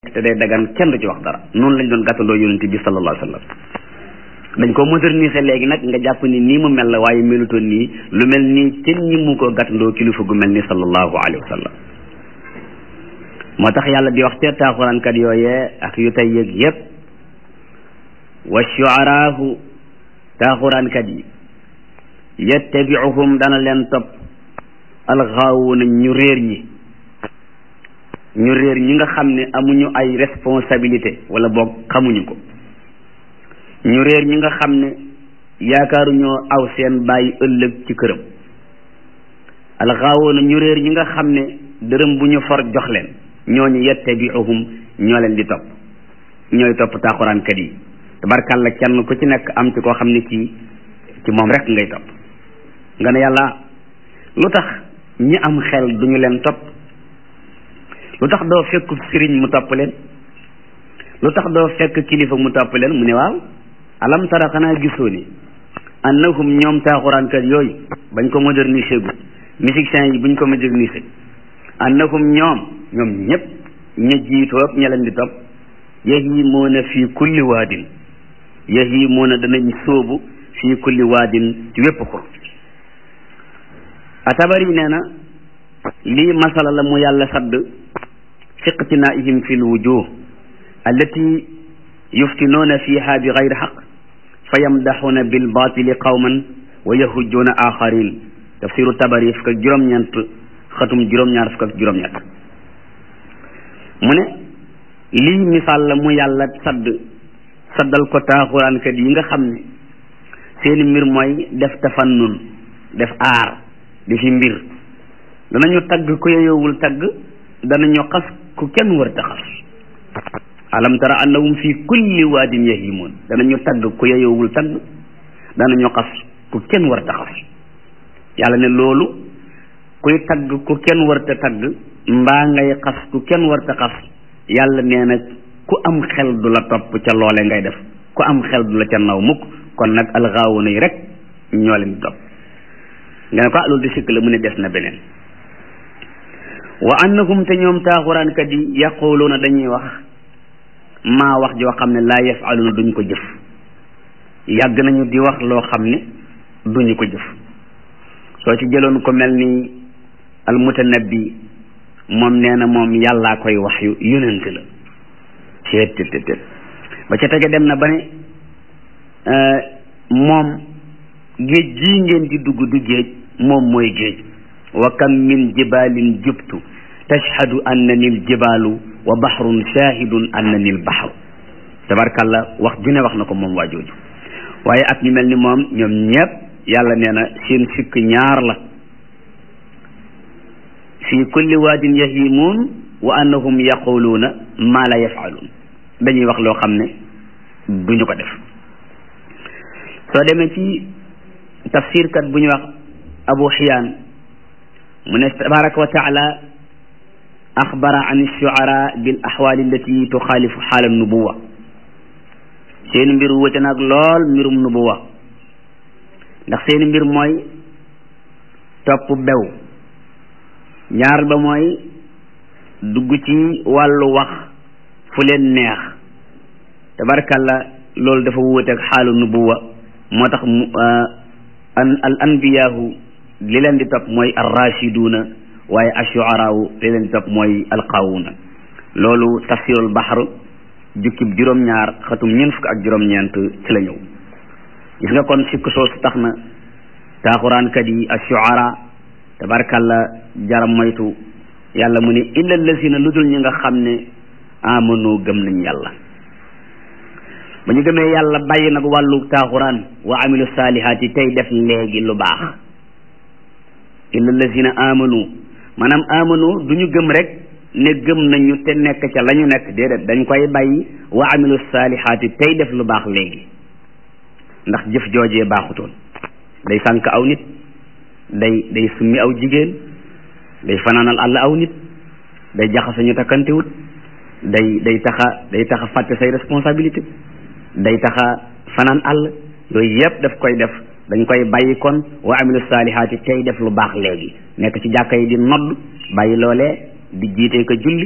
te day dagan kenn du ci wax dara noonu lañ doon gàttandoo yonente bi sallallahu alayhi wa sallam dañ ko moderniser léegi nag nga jàpp ni nii mu mel la waaye melutoon nii lu mel nii kenn ñi mu ko gàttandoo kilifa gu mel ni sallallahu alayhi wa sallam moo tax yàlla di wax te taaxuraankat yooyee ak yu tey yëg yépp wa shuaraahu taaxuraankat yi yattabiuhum dana leen topp alxaawuna ñu réer ñi ñu réer ñi nga xam ne amuñu ay responsabilité wala boog xamuñu ko ñu réer ñi nga xam ne yaakaaruñoo aw seen bàyyi ëllëg ci këram alxaawuna ñu réer ñi nga xam ne dërëm bu ñu for jox leen ñooñu yattabiuhum ñoo leen di topp ñooy topp taaxuraankat yi tabarkàlla kenn ku ci nekk am ci koo xam ne kii ci moom rek ngay topp nga ne yàlla lu tax ñi am xel duñu leen topp lu tax doo fekk sëriñ mu topp leen lu tax doo fekk kilifa mu topp leen mu ne waaw alam tara xanaa gisoo ni annahum ñoom taaxuraankat yooyu bañ ko moderniser gu musiciens yi buñ ko moderniser annahum ñoom ñoom ñëpp ña jiitoog ña leen di topp yahimuuna fii kulli waadin yahimuuna danañ sóobu fii kulli waadin ci wépp xur atabari nee na lii masala la mu yàlla sadd fiqtinaihim fi lwujuh allati yuftinoona fiha bi gayri xaq fa yamdaxuuna bilbatili qawman wa yahujjuuna axarin tafsiru tabari fukk ak juróom-ñeent xatum juróom-ñaar fukk ak juróom-ñett mu ne lii misaal la mu yàlla sadd saddal ko taaxuraankat yi nga xam ne seeni mbir mooy def tafannun def aar di fi mbir danañu tagg ku yeyowul tagg danañu xas ku kenn war ta xas alam tara annahum fi kulli waadin yahimun danañu tagg ku yeyowul tagg danañu xas ku kenn war ta xas yàlla ne loolu kuy tagg ku kenn war ta tagg mbaa ngay xas ku kenn war ta xas yàlla nee na ku am xel du la topp ca loole ngay def ku am xel du la ca naw mukk kon nag alxaawuna yi rek ñoo leen di topp nga ne ko loolu di sikk la mu ne des na beneen wa annahum te ñoom taaxuraankat yi yaquluuna dañuy wax maa wax joo xam ne laa yafaluna duñ ko jëf yàgg nañu di wax loo xam ne duñu ko jëf soo ci jëloon ko mel ni almutanabbi moom nee na moom yàllaa koy wax yu yonent la teet teet teet ba ca tege dem na ba ne moom géej gii ngeen di dugg du géej moom mooy géej wa kam min jibalin jubtu tashhadu annani l jibalu wa bahrun shahidun annani l bahru tabarkalla wax ju ne wax na ko moom waa jooju waaye ak ñu mel ni moom ñoom ñépp yàlla nee na seen sikk ñaar la fi kulli waadin yahimuun wa annahum yaquluuna maa la yafaluun dañuy wax loo xam ne duñu ko def soo demee ci tafsirkat bu ñu wax abu xiyaan mu ne tabaraka wa taala axbara an shuara bil axwaali allati tuxaalifu xaala nubuwa seen mbir wute nag lool mbirum nubuwa ndax seen mbir mooy topp bew ñaar ba mooy dugg ci wàllu wax fu leen neex tabarkalla loolu dafa wuute ak xaalu nubuwa moo tax mu al anbiyaahu li leen di topp mooy arrachiduuna waaye ashuaraawu li leen di topp mooy alqaawuuna loolu tafsirul baxar jukkib juróom-ñaar xatum ñeent fukk ak juróom-ñeent ci la ñëw gis nga kon sikk soosu tax na taaxuraankat yi ashuara tabarkalla jaram moytu yàlla mu ne illa lazina lu dul ñi nga xam ne amanu gëm nañ yàlla ba ñu gëmee yàlla bàyyi nag wàllu taaxuraan wa amilu saalihaat yi tey def léegi lu baax illa lazina amanu maanaam amanu du ñu gëm rek ne gëm nañu te nekk ca la ñu nekk déedéet dañ koy bàyyi wa amilu saalihaat yi tey def lu baax léegi ndax jëf joojee baaxutoon day sànk aw nit day day summi aw jigéen day fanaanal àll aw nit day jaxase ñu takkantewut day day taxa day taxa fàtte say responsabilité day taxa fanaan àll yooyu yëpp daf koy def dañ koy bàyyi kon wa amilu saalihaati tey def lu baax léegi nekk ci jàkka yi di nodd bàyyi loolee di jiite ko julli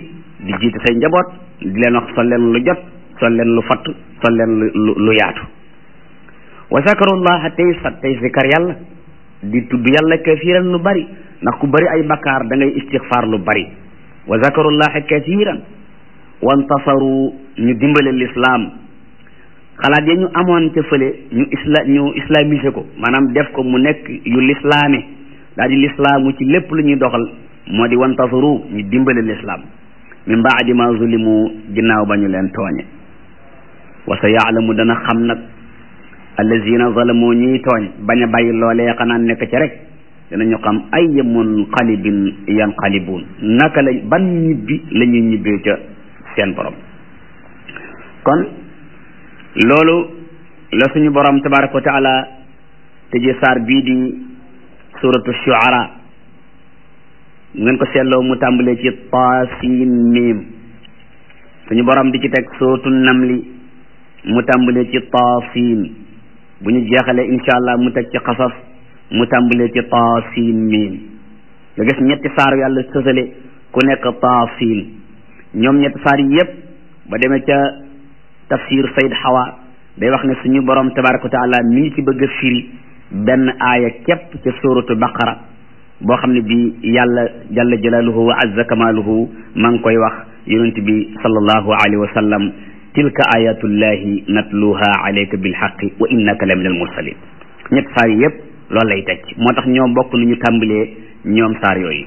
di jiite say njaboot di leen wax sol leen lu jot sol leen lu fatt sol leen lu lu yaatu wa zakarullaha tey sat tey zikar yàlla di tudd yàlla kathiran lu bari ndax ku bari ay bakkaar da ngay istixfaar lu bari wa zakarullaha kathiran wantasaru ñu dimbale lislaam xalaat ya ñu amoon ca fële ñu isla ñu islamisé ko maanaam def ko mu nekk yu lislaame daal di lislaamu ci lépp lu ñuy doxal moo di wantasaru ñu dimbale lislaam min baadi ma zulimu ginnaaw ba ñu leen tooñe wa sa yaalamu dana xam nag allazina zalamu ñuy tooñ bañ a bàyyi loolee xanaa nekk ci rek dinañu xam ay munqalibin yanqalibuun naka la ban ñibbi la ñuy ñibbee ca seen borom kon loolu la suñu borom tabaraka wa taala tëje saar bii di suratu shuara ngeen ko seetloo mu tàmbalee ci taasin miim suñu borom di ci teg suratu namli mu tàmbalee ci taasin bu ñu jeexalee incha allah mu teg ci xasas mu tàmbalee ci taasin miim nga gis ñetti saar yàlla sësale ku nekk taasin ñoom ñetti saar yi yépp ba demee ca tafsir Sayd Hawa day wax ne suñu borom tabaraka wa taala mi ngi ci bëgg a firi benn aaya képp ca suratu baqara boo xam ne bi yàlla jalla jalaaluhu wa azza kamaaluhu maa ngi koy wax yonent bi sallallahu alayhi wa sallam tilka ayatullahi natluha alayka bilxaqi wa innaka la min al mursalin ñett saar yi yépp loolu lay teg moo tax ñoom bokk nu ñu tàmbalee ñoom saar yooyu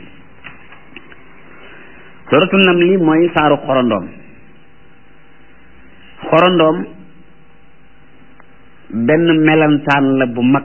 suratu namli mooy saaru xorondoom xorondoom benn melantaan la bu mag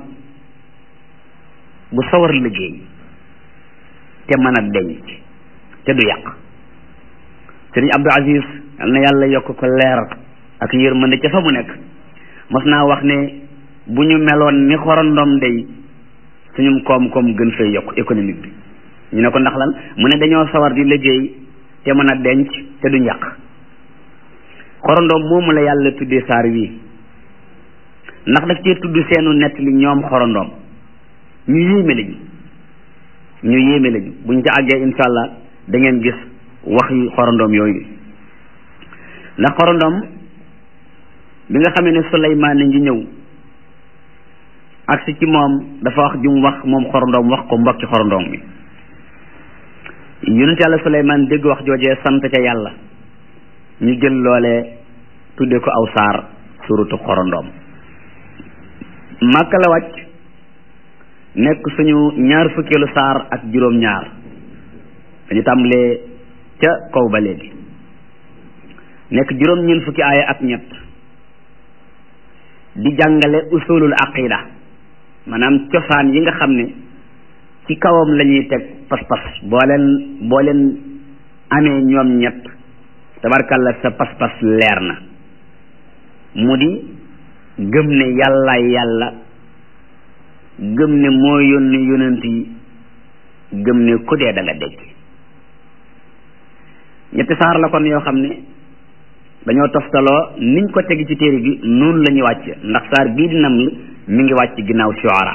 bu sawar liggéey te mën a denc te du yàq sëriñ Abdou Aziz yal na yàlla yokk ko leer ak yërmande ca fa mu nekk mos naa wax ne bu ñu meloon ni xorondoom day suñum koom-koom gën fay yokk économique bi ñu ne ko ndax lan mu ne dañoo sawar di liggéey te mën a denc te du njàq xorondoom moomu la yàlla tuddee saar wii ndax daf cee tudd seenu nett li ñoom xorondoom ñu yéeme lañu ñu yéeme lañu buñ ca àggee insha allah da ngeen gis wax yi xorondoom yooyu ndax xorondoom bi nga xamee ne Suleymaan ngi ñëw agsi ci moom dafa wax jum wax moom xorondoom wax ko mbokki xorondoom bi yonent yàlla Suleymaan dégg wax joojee sant ca yàlla ñu jël loole tudde ko aw saar suratu xorondoom màkka la wàcc nekk suñu ñaar fukkeelu saar ak juróom ñaar dañu tàmbalee ca kaw ba léegi nekk juróom ñeent fukki aaya ak ñett di jàngale usulul aqida maanaam cosaan yi nga xam ne ci kawam la ñuy teg pas-pas boo leen boo leen amee ñoom ñett tabarkalla sa pas-pas leer na mu di gëm ne yàllaay yàlla gëm ne moo yónni yonent yi gëm ne ku dee da nga dégg ñetti saar la kon yoo xam ne dañoo toftaloo niñ ko tegi ci téere bi noonu la ñuy wàcc ndax saar bii di nam mi ngi wàcc ginnaaw shuara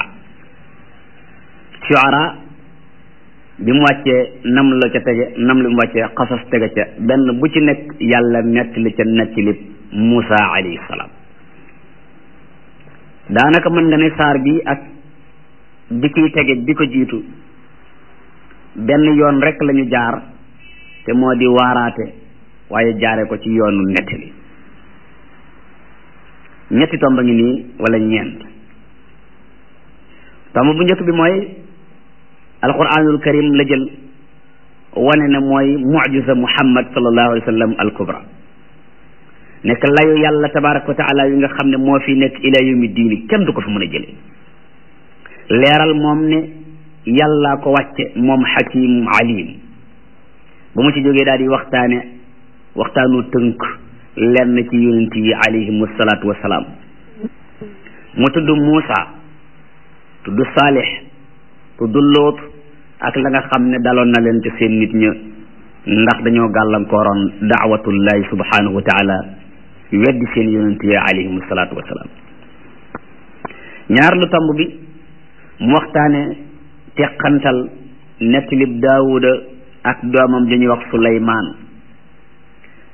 shuara bi mu wàccee nam la ca tege nam li mu wàccee xasas tege ca benn bu ci nekk yàlla nettali ca nettali Muusa alayhi salaam daanaka mën nga ne saar bi ak bi kiy tege bi ko jiitu benn yoon rek lañu jaar te moo di waaraate waaye jaare ko ci yoonu nettali ñetti tomba ngi nii wala ñeent tomb bu njëkk bi mooy alquranul karim la jël wane ne mooy mucjisa muhammad sallallahu alayhi wa sallam al kubra nekk layu yàlla tabaraka wa taala yi nga xam ne moo fi nekk ila yawmi diini kenn du ko fi mën a jële leeral moom ne yàllaa ko wàcce moom xakim alim ba mu ci jógee daal di waxtaane waxtaanu tënk lenn ci yonent yi alayhim salaatu wasalaam mu tudd Muusa tudd Saalix tudd Lóot ak la nga xam ne daloon na leen ci seen nit ña ndax dañoo gàllankooroon daawatullahi subhanahu wa taala weddi seen yonent yi alayhim salaatu wasalaam ñaar lu tomb bi mu waxtaane teqantal nettalib daawuda ak doomam dañuy wax suleymaan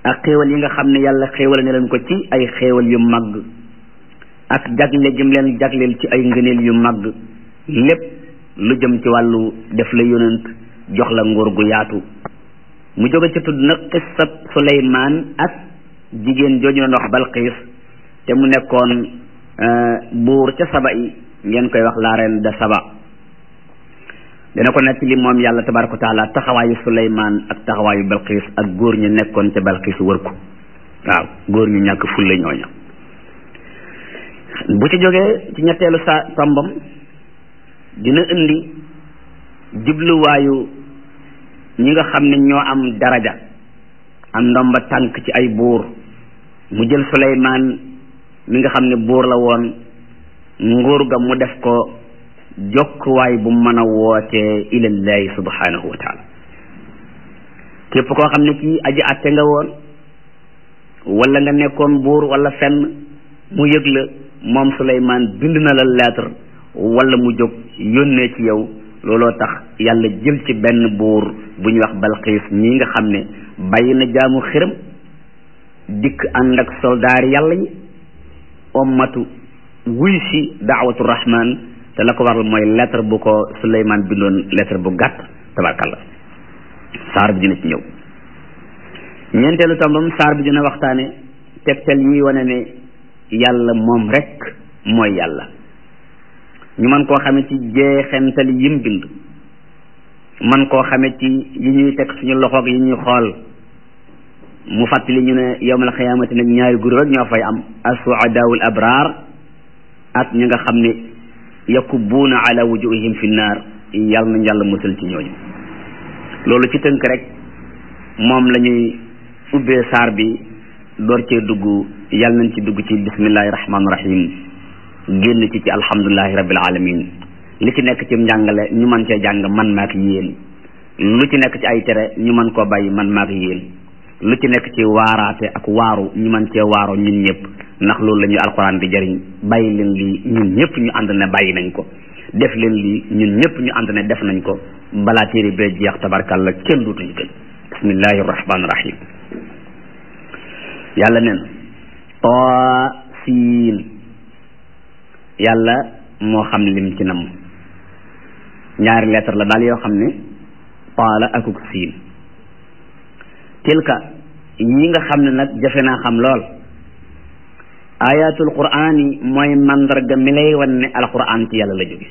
ak xéewal yi nga xam ne yàlla xéewal ne leen ko ci ay xéewal yu màgg ak jagle jëm leen jagleel ci ay ngëneel yu màgg lépp lu jëm ci wàllu def la yonent jox la nguur gu yaatu mu jóge ca tudd nag xissab Suleymaan ak jigéen jooju doon wax Balqiis te mu nekkoon buur ca saba yi ngeen koy wax la reine de saba dana ko nekk li moom yàlla tabaraka wa taala taxawaayu Suleymaan ak taxawaayu Balqiis ak góor ñu nekkoon ca Balqiis wër ko waaw góor ñu ñàkk fulle ñooña bu ci jógee ci ñetteelu sa tombam dina indi jubluwaayu ñi nga xam ne ñoo am daraja am ndomba tànk ci ay buur mu jël Suleymaan mi nga xam ne buur la woon nguur ga mu def ko jokkuwaay bu mën a wootee ilallahi subhanahu wa taala képp koo xam ne kii aji atte nga woon wala nga nekkoon buur wala fenn mu yëg la moom Suleymaan bind na la lettre wala mu jóg yónnee ci yow looloo tax yàlla jël ci benn buur bu ñuy wax Balqiis ñii nga xam ne bàyyi na jaamu xiram dikk ànd ak soldaar yàlla yi ommatu wuy si daawatu rahman te la ko waral mooy lettre bu ko Suleymaan bindoon lettre bu gàtt tabarkalla saar bi dina ci ñëw ñeenteelu tombam saar bi dina waxtaane tegtal yi wane ne yàlla moom rek mooy yàlla ñu mën koo xame ci jeexental yim bind man koo xame ci yi ñuy teg suñu loxoog yi ñuy xool mu fàttali ñu ne yowmal xiyaamati nag ñaari groupe rek ñoo fay am as-suadaawul abraar ak ñi nga xam ne yakubuuna ala wujuhihim fi naar yàlla nañ yàlla musal ci ñooñu loolu ci tënk rek moom la ñuy ubbee saar bi door cee dugg yàlla nañ ci dugg ci bismillahi rahmaani rahim génn ci ci alhamdulilahi rabbil alamin li ci nekk ci njàngale ñu mën cee jàng man maak yéen lu ci nekk ci ay tere ñu mën koo bàyyi man maak yéen lu ci nekk ci waaraate ak waaru ñu mën cee waaroo ñun ñëpp ndax loolu la ñuy alxuraan di jariñ bàyyi leen lii ñun ñëpp ñu ànd ne bàyyi nañ ko def leen lii ñun ñëpp ñu ànd ne def nañ ko balaa téere bee jeex tabarkàlla kenn duutuñu gën bismillahi rahmaani rahim yàlla nen too siin yàlla moo xam lim ci nam ñaari lettre la daal yoo xam ne taala akuk siin tilka yi nga xam ne nag jafe naa xam lool ayatul quraan yi mooy mandarga mi lay wan ne alquran ci yàlla la jóge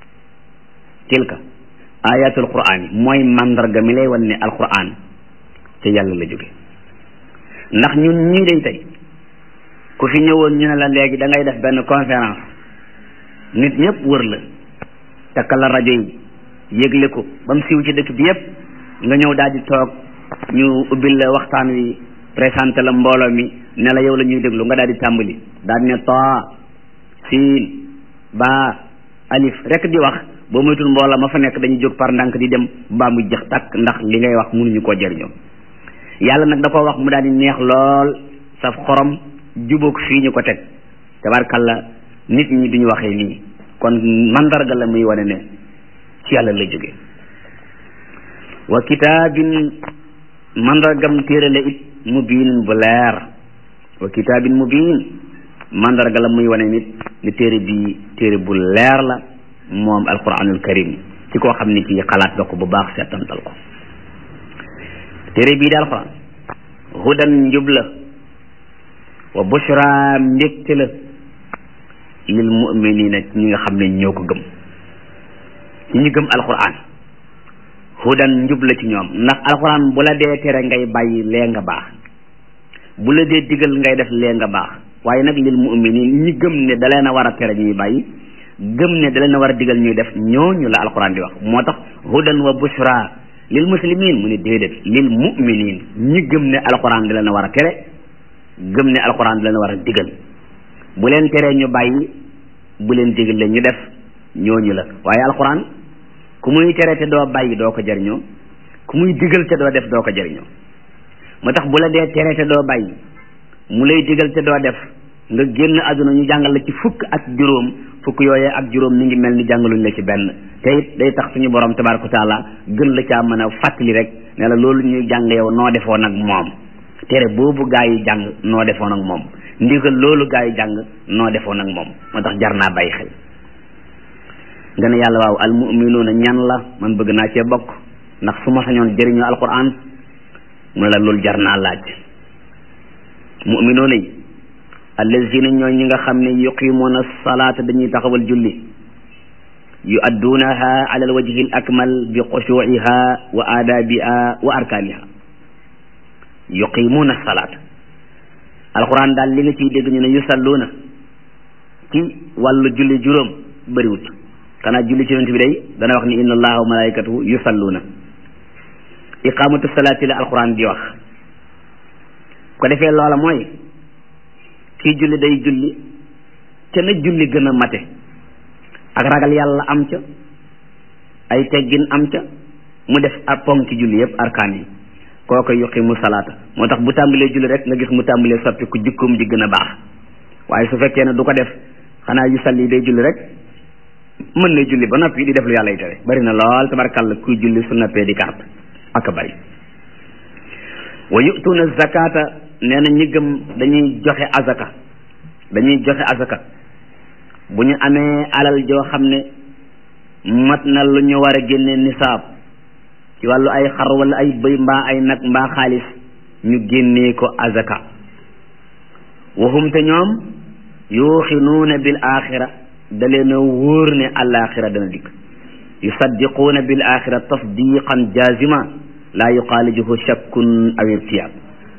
tilka ayatul quraan yi mooy mandarga mi lay wan ne alquran ci yàlla la jóge ndax ñun ñii day tey ku fi ñëwoon ñu ne la léegi da ngay def benn conférence nit ñëpp wër la takkal la rajo yi yëgle ko ba mu siiw ci dëkk bi yëpp nga ñëw daal di toog ñu ubbil la waxtaan wi présenté la mbooloo mi ne la yow la ñuy déglu nga daal di tàmbali daal di ne taa siin baa alif rek di wax boo moytul mbooloo ma fa nekk dañuy jóg par ndànk di dem baa mu jeex takk ndax li ngay wax mënuñu koo jëriñoo yàlla nag da ko wax mu daal di neex lool saf xorom jubóog fii ñu ko teg tabarkalla nit ñi duñu waxee nii kon mandarga la muy wane ne ci yàlla la jóge wa kitaabin mandargam téere la it mubiin bu leer wa kitaabin mubiin mandarga la muy wane nit ni téere bi téere bu leer la moom alquranul karim ci koo xam ne kii xalaat nga ko bu baax seetantal ko téere bii di alquran hudan njub la wa bushra mbégte la lil muminina ñi nga xam ne ñoo ko gëm ci ñi gëm alquran hudan njub la ci ñoom ndax alquran bu la dee tere ngay bàyyi lee nga baax bu la dee digal ngay def lee nga baax waaye nag lil muminin ñi gëm ne da leen a war a tere ñuy bàyyi gëm ne da leen a war a digal ñuy def ñooñu la alquran di wax moo tax hudan wa bushra lil muslimin mu ne déedéet lil muminin ñi gëm ne alquran da leen a war a tere gëm ne alquran da leen a war a digal bu leen teree ñu bàyyi bu leen digal leen ñu def ñooñu la waaye alquran ku muy tere te doo bàyyi doo ko jariñoo ku muy digal te doo def doo ko jariñoo moo tax bu la dee tere te doo bàyyi mu lay digal te doo def nga génn àdduna ñu jàngal la ci fukk ak juróom fukk yooyee ak juróom mi ngi mel ni jàngaluñ la ci benn te it day tax suñu borom tabaraka taala gën la caa mën a fàttali rek ne la loolu ñuy jàng yow noo defoo nag moom tere boobu gaa yi jàng noo defoon ak moom ndigal loolu gaa yi jàng noo defoon ak moom moo tax jar naa bàyyi xel nga ne yàlla waaw almuminuuna ñan la man bëgg naa cee bokk ndax su ma sañoon jëriñoo alquran mu ne la loolu jar naa laaj muminuuna yi allazina ñooy ñi nga xam ne yuqimuuna salaata dañuy taxawal julli yu adduunaha ala alwajhi al akmal bi xushuuciha wa aadaabiha wa arkaaniha yuqimuuna salaata alquran daal li nga ciy dégg ñu ne yusalluuna ci wàllu julli juróom bëriwut xanaa julli ci yonent bi day dana wax ni inna allaha wa malaikatahu yusalluuna iqamatu salaati la alquran di wax ko defee loola mooy kii julli day julli te na julli gën a mate ak ragal yàlla am ca ay teggin am ca mu def ak ponki julli yëpp arkaan yi kooku yuqimu salaata moo tax bu tàmbalee julli rek nga gis mu tàmbalee soppi ku jikkoom di gën a baax waaye su fekkee ne du ko def xanaa yu salli day julli rek mën na julli ba noppi di def lu yàlla yi tere bari na lool tabarkàlla kuy julli su noppee di carte ak bari wa yutuuna zakata nee na ñi gëm dañuy joxe azaka dañuy joxe azaka bu ñu amee alal joo xam ne mat na lu ñu war a génne nisaab ci wàllu ay xar wala ay bëy mbaa ay nag mbaa xaalis ñu génnee ko azaka waxum te ñoom yuuxinuuna bil axira da leen a wóor ne alaxira dana dikk yusaddiquuna bil axira tasdiqan jazima laa yuxaalijuhu shakkun aw irtiyaab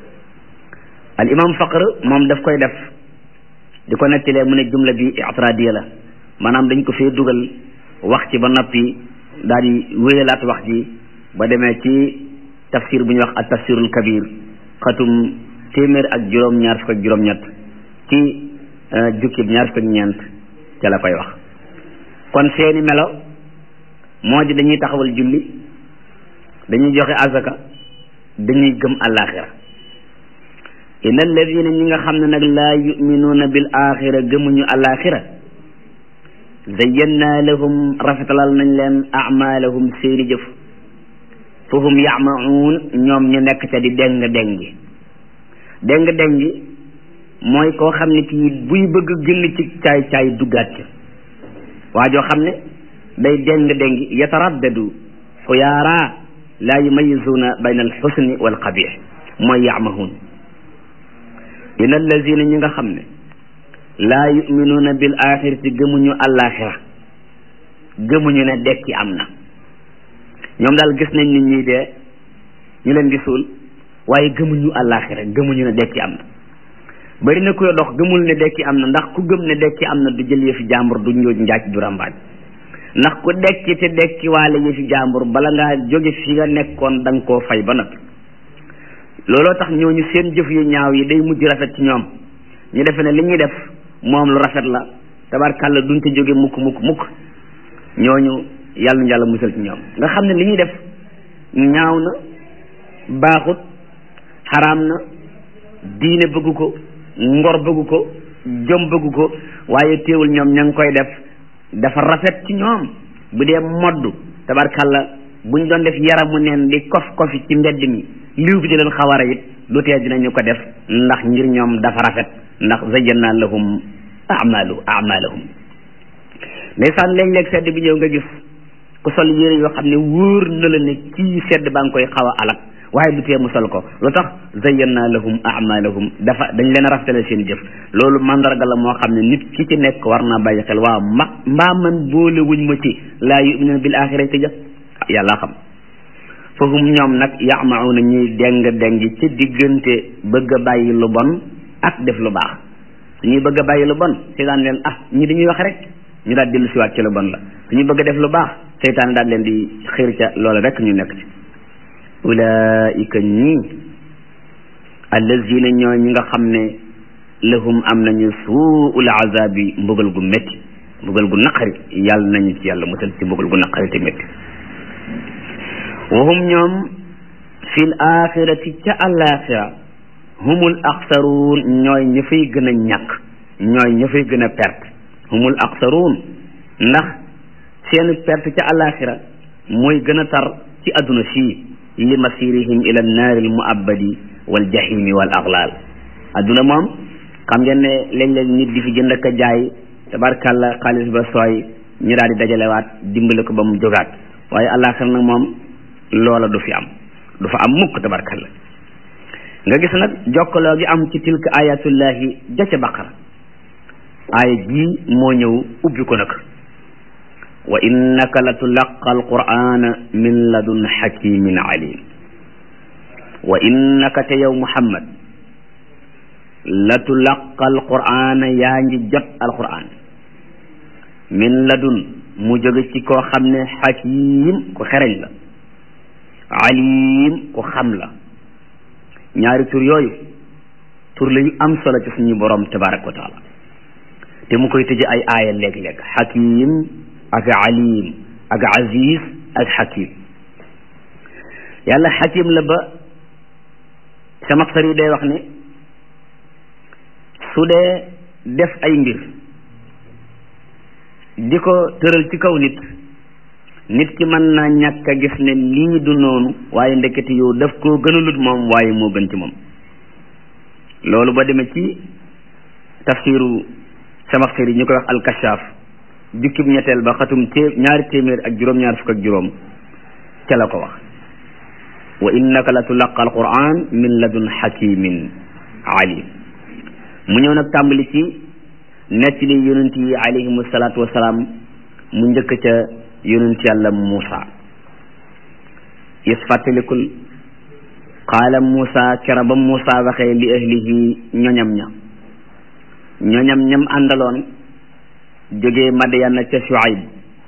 al imam faqr moom daf koy def di ko nettilee mu ne jumla bi itradiya la maanaam dañ ko fee dugal wax ci ba noppi daal di wéyalaat wax ji ba demee ci tafsir bu ñuy wax ak tafsirul kabir xatum téeméer ak juróom ñaar fukk ak juróom ñett ci jukkib ñaar fukk ak ñeent ca la koy wax kon seeni melo moo di dañuy taxawal julli dañuy joxe azaka dañuy gëm alaxira inna alladina ñi nga xam ne nag laa yuminuuna bil axira gëmuñu alaxira zayyannaa lahum rafetalal nañ leen amalahum seeni jëf fa hum yamaun ñoom ñu nekk ca di deng dengi deng dengi mooy koo xam ne kii buy bëgg génn ci caay caay duggaat ca waa joo xam ne day deng dengi yataraddadu xuyaara laa yumayisuuna bayna alxusni walqabix mooy yamahun in allazina ñi nga xam ne laa yuminuuna bil axirati gëmuñu àllaaxira gëmuñu ne dekki am na ñoom daal gis nañ nit ñi dee ñu leen di suul waaye gëmuñu àllaaxira gëmuñu ne dekki am na bari na koy dox gëmul ne dekki am na ndax ku gëm ne dekki am na du jël yëfi jàmbur du njooj njaaj du rambaaj ndax ku dekki te dekki waale yëfi jàmbur bala ngaa jóge fi nga nekkoon da nga koo fay ba noppi looloo tax ñooñu seen jëf yu ñaaw yi day mujj rafet ci ñoom ñu defe ne li ñuy def moom lu rafet la tabarkàlla duñ te jóge mukk mukk mukk ñooñu yàlla na yàlla musal ci ñoom nga xam ne li ñuy def ñaaw na baaxut xaraam na diine bëgg ko ngor bëgg ko jom bëgg ko waaye teewul ñoom ña ngi koy def dafa rafet ci ñoom bu dee modd tabarkàlla buñ doon def yaramu neen di kof kofi ci mbedd mi liw bi di leen xawara it lu tee dinañu ko def ndax ngir ñoom dafa rafet ndax zayyana lahum amalu amalahum ndeysaan léeg-léeg sedd bi ñëw nga gis ku sol yére yoo xam ne wóor na la ne kii sedd baa ngi koy xaw a alak waaye du tee mu sol ko lu tax zayyana lahum amalahum dafa dañ leen a rafetale seen jëf loolu mandarga la moo xam ne nit ki ci nekk war naa bàyyi xel waaw ma mbaa man boole wuñ ma ci laa yuminuna bil axirati ja yàlla xam foofu ñoom nag yamauna ñuy deng deng ci diggante bëgg a bàyyi lu bon ak def lu baax suñuy bëgg a bàyyi lu bon seytaan leen ah ñi dañuy wax rek ñu daal dellu siwaat ci lu bon la suñuy bëgg a def lu baax seytaan daal leen di xiir ca loola rek ñu nekk ci ulaika ñii allazina ñoo ñi nga xam ne lahum am nañu suul azabi mbugal gu métti mbugal gu naqari yàlla nañu ci yàlla musal ci mbugal gu naqari te métti wahum ñoom fil axirati ca alaxira humul axsaruun ñooy ña fay gën a ñàkk ñooy ña fay gën a perte humul axsaruun ndax seen perte ca alaxira mooy gën a tar ci adduna sii li masirihim ila naari al muabbadi wal jahimi wal aghlal adduna moom xam ngeen ne léeg-léeg nit di fi jënd ak a jaay tabarkàlla xaalis ba sooy ñu daal di dajalewaat dimbale ko ba mu jógaat waaye àllaaxira nag moom loola du fi am du fa am mukk tabarkàlla nga gis nag jokkaloo gi am ci tilka ayatullahi ja ca baqara aaya jii moo ñëw ubbi ko nag wa innaka la tulaqa alqur'ana min ladun hakimin alim wa innaka te yow muhammad la tulaqa alqur'ana yaa ngi jot alqur'an min ladun mu jóge ci koo xam ne hakim ku xereñ la alim ku xam la ñaari tur yooyu tur la yu am solo ci suñu borom tabaraka wa taala te mu koy tëje ay aaya léeg-léeg hakim ak alim ak aziz ak hakim yàlla hakim la ba sama xar yi day wax ne su dee def ay mbir di ko tëral ci kaw nit nit ki mën naa ñàkk a gis ne lii du noonu waaye ndekete yow daf koo gënalut moom waaye moo gën ci moom loolu ba demee ci tafsiru sama xar yi ñu koy wax alkashaaf jukkib ñetteel ba xatum té ñaari téeméer ak juróom-ñaar fukk ak juróom ca la ko wax wa innaka la tulaqa alquran min ladun hakimin alim mu ñëw nag tàmbali ci nett li yonent yi alayhimu salaatu wasalaam mu njëkk ca yonent yàlla Muusa is fàttalikul qaala Muusa kera ba Muusa waxee li ahlihi ñoñam ña ñoñam ñam àndaloon jógee Madyana ca Shuayb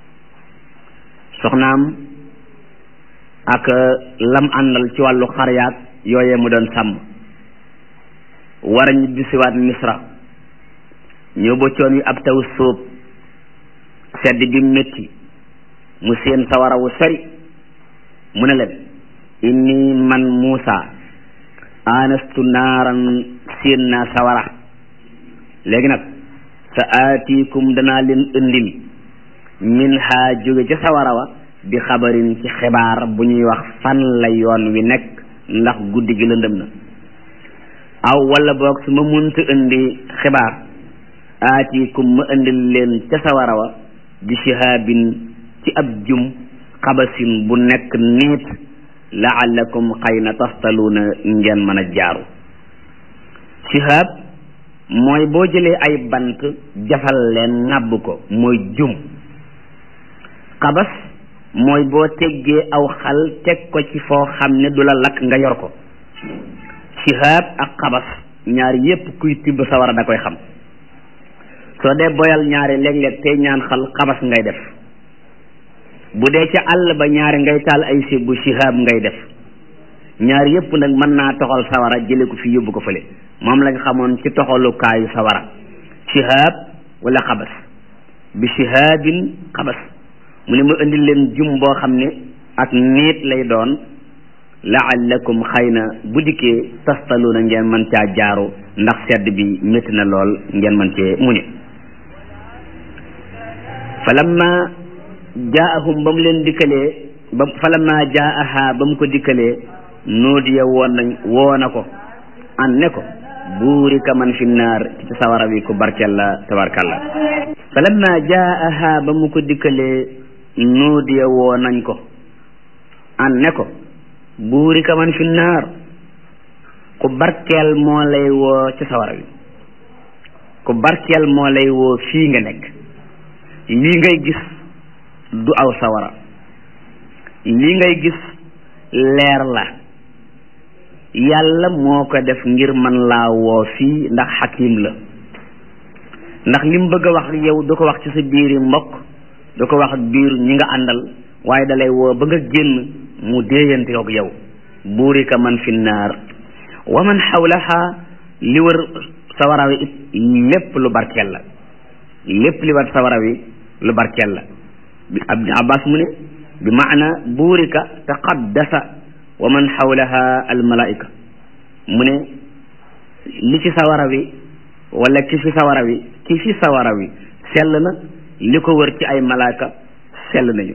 soxnaam ak lam àndal ci wàllu xaryaat yooyee mu doon sàmm war a ñibbisiwaat Misra ñëw ba coon wi ab taw sóob sedd bi métti mu seen sawara wu sori mu ne leen inni man Muusa anastu naaran seen naa sawara léegi nag sa aatikum danaa leen indil min ha jóge ca sawara wa bi xabarin ci xibaar bu ñuy wax fan la yoon wi nekk ndax guddi gi lëndëm na aw wala boog su ma munta indi xibaar aatikum ma indil leen ca sawara wa bi shihaabin ci ab jum xabasin bu nekk niit laallakum xëy na tastaluuna ngeen mën a jaaru shihaab mooy boo jëlee ay bant jafal leen ŋàbb ko mooy jum xabas mooy boo teggee aw xal teg ko ci foo xam ne du la lakk nga yor ko shihaab ak xabas ñaar yépp kuy tibb sawara da koy xam soo dee boyal ñaari léeg-léeg tey ñaan xal xabas ngay def bu dee ca àll ba ñaari ngay taal ay sib bu shihaab ngay def ñaar yépp nag mën naa toxal sawara jële ko fi yóbbu ko fële moom lañ xamoon ci toxalukaayu sawara shihaab wala xabas bi shihaabin xabas mu ne ma indil leen jum boo xam ne ak niit lay doon laallakum xëy na bu dikkee tastaluuna ngeen mën caa jaaru ndax sedd bi métti na lool ngeen mën cee muñe falamma jaahum ba mu leen dikkalee ba falamma jaaha ba mu ko dikkalee nuudiya woon nañ woo na ko an ne ko buurika man fi naar ci sawara wi ku barkel la tabarkalla falamma jaaha ba mu ko dikkalee nuudiya woo nañ ko an ne ko buurika man fi naar ku barkeel moo lay woo ci sawara wi ku barkeel moo lay woo fii nga nekk lii ngay gis du aw sawara lii ngay gis leer la yàlla moo ko def ngir man laa woo fii ndax xakim la ndax li mu bëgg a wax yow du ko wax ci sa biiri mbokk du ko wax ak biir ñi nga àndal waaye dalay woo ba nga génn mu déeyante ak yow buurika man fi naar wa man xawlaha li wër sawara wi it lépp lu barkeel la lépp li wër sawara wi lu barkeel la bi Ibn Abbas mu ne bi maana buurika taqaddasa wa man xawlaha almalaika mu ne li ci sawara wi wala ki fi sawara wi ki fi sawara wi sell na li ko wër ci ay malaaka sell nañu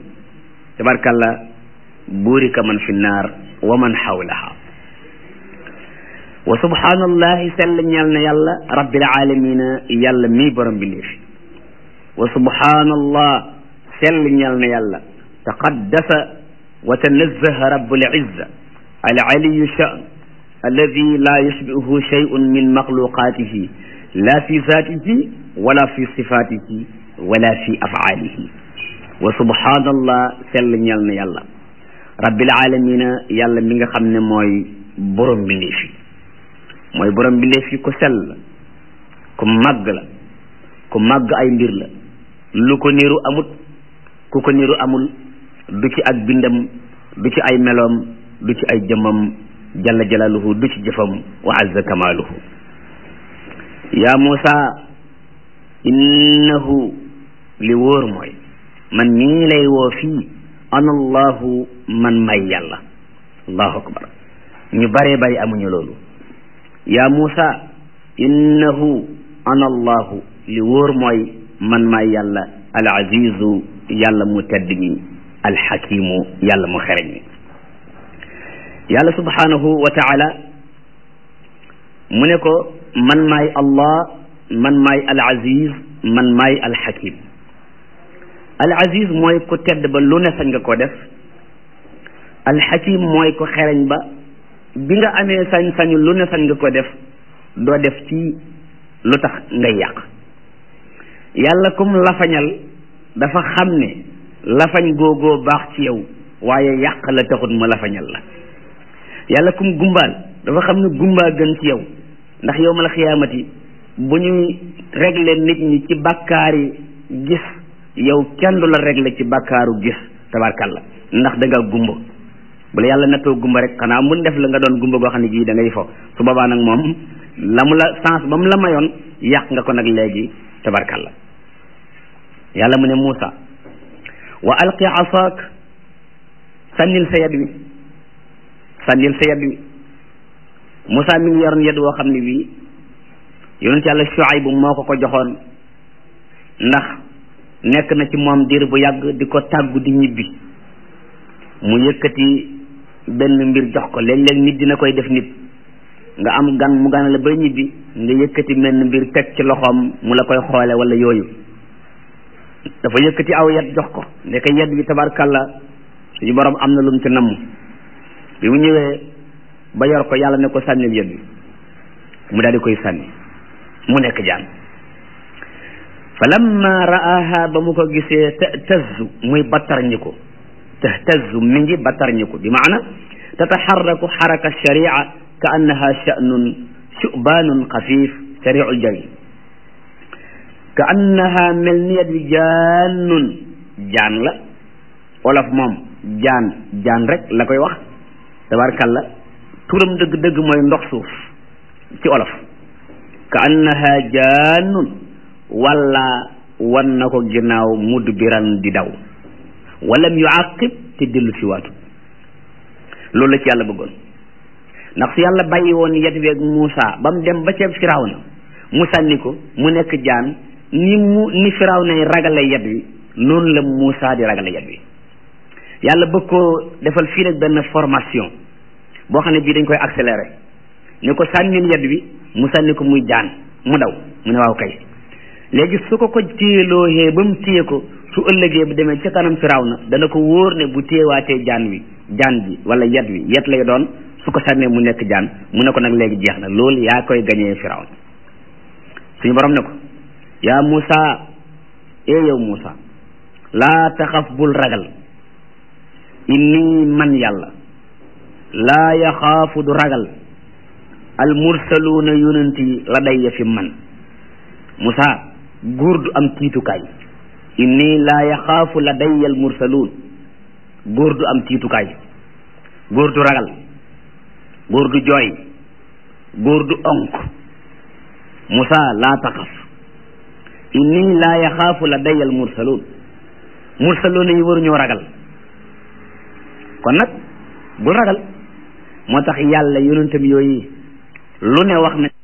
tabarkalla buurika man fi naar wa man xawlaha wa subhanallahi sell ñeel na yàlla rabbil alamina yàlla mii borom bi fi wa subhanallah sell ñeel na yàlla taqaddasa wa tanazzaha rabbul izza al aliyu sha'n alladi la yushbihuhu shay'un min maxluqatihi la fi zatihi wala fi sifatihi wala fi af'alihi wa subhanallah sell ñeel na yàlla rabbil alamina yàlla mi nga xam ne mooy borom bi fi mooy borom bi fi ku sell la ku màgg la ku màgg ay mbir la lu ko niru amut ku ko niru amul du ci ak bindam du ci ay meloom du ci ay jëmmam jalla jalaluhu du ci jëfam wa azza kamaluhu yaa Muusa innahu li wóor mooy man mii lay woo fii ana allahu man may yàlla allahu akbar ñu baree bari amuñu loolu yaa Muusa innahu ana allahu li wóor mooy man may yàlla al azizu yàlla mu tedd mi al xakimu yàlla mu xereñ mi yàlla subhanahu wa taala mu ne ko man maay allah man maay al aziz man maay al xakim al aziz mooy ku tedd ba lu ne sañ nga ko def al xakim mooy ko xereñ ba bi nga amee sañ-sañu lu ne sañ nga ko def doo def ci lu tax ngay yàq yàlla kum lafañal dafa xam ne lafañ googoo baax ci yow waaye yàq la taxut mu lafañal la yàlla kum gumbaal dafa xam ne gumbaa gën ci yow ndax yow ma la xiyaamati bu ñuy régler nit ñi ci bàkkaari gis yow kenn du la régler ci bàkkaaru gis tabarkalla ndax da nga gumba bu la yàlla nattoo gumba rek xanaa mun def la nga doon gumba goo xam ne gii da ngay fo su boobaa nag moom la mu la sens ba mu la mayoon yàq nga ko nag léegi tabarkalla yàlla mu ne Muusa wa alqi asaak sànnil sa yad wi sànnil sa yad wi Muusa mi ngi yoroon yad woo xam ne bii yonent yàlla Shuayb moo ko ko joxoon ndax nekk na ci moom diir bu yàgg di ko tàggu di ñibbi mu yëkkati benn mbir jox ko léeg-léeg nit dina koy def nit nga am gan mu ganale ba ñibbi nga yëkkati benn mbir teg ci loxoom mu la koy xoole wala yooyu dafa yëkkati aw yat jox ko ndeke yat bi tabarkalla suñu borom am na lu mu ci namm bi mu ñëwee ba yor ko yàlla ne ko sànnil yat bi mu daal di koy sànni mu nekk jaan fa lamma ra'aha ba mu ko gisee tahtazzu muy battarñi ko tahtazzu mi ngi battarñi ko bi maana tataxarraku xaraka sharia ka annaha sha'nun shu'baanun xafiif sari'ul jari ka annaha mel ni yat bi jaannun jaan la olof moom jaan jaan rek la koy wax tabarkalla turam dëgg-dëgg mooy ndox suuf ci olof ka annaha jaannun wala wan na ko ginnaaw mudbiran di daw walam yuaqib te dellu si waatu loolu la ci yàlla bëggoon ndax su yàlla bàyyi woon yet weeg Muusa ba mu dem ba ca Firawna mu sànni ko mu nekk jaan ni mu ni Firawna ragale yet wi noonu la Muusa di ragale yet wi yàlla bëgg koo defal fii nag benn formation boo xam ne bii dañ koy accéléré ne ko sànnil yet wi mu sànni ko muy jaan mu daw mu ne waaw kay léegi su ko ko téyelooxee ba mu téye ko su ëllëgee bu demee ca kanam Firawna dana ko wóor ne bu téyewaatee jaan wi jaan bi wala yet wi yet lay doon su ko sànnee mu nekk jaan mu ne ko nag léegi jeex na loolu yaa koy gañee Firawna suñu borom ne ko yaa Muusa ee yow Muusa laa taxaf bul ragal inni man yàlla laa yaxaafu du ragal al mursaluuna yonent yi la day fi man Muusa góor du am tiitukaay inni laa yaxaafu la day al mursaluun góor du am tiitukaay góor du ragal góor du jooy góor du onk Muusa laa taxaf inni laa yaxaafu la day al mursaluun mursaluuna yi waruñoo ragal kon nag bul ragal moo tax yàlla yonentam yooyu lu ne wax na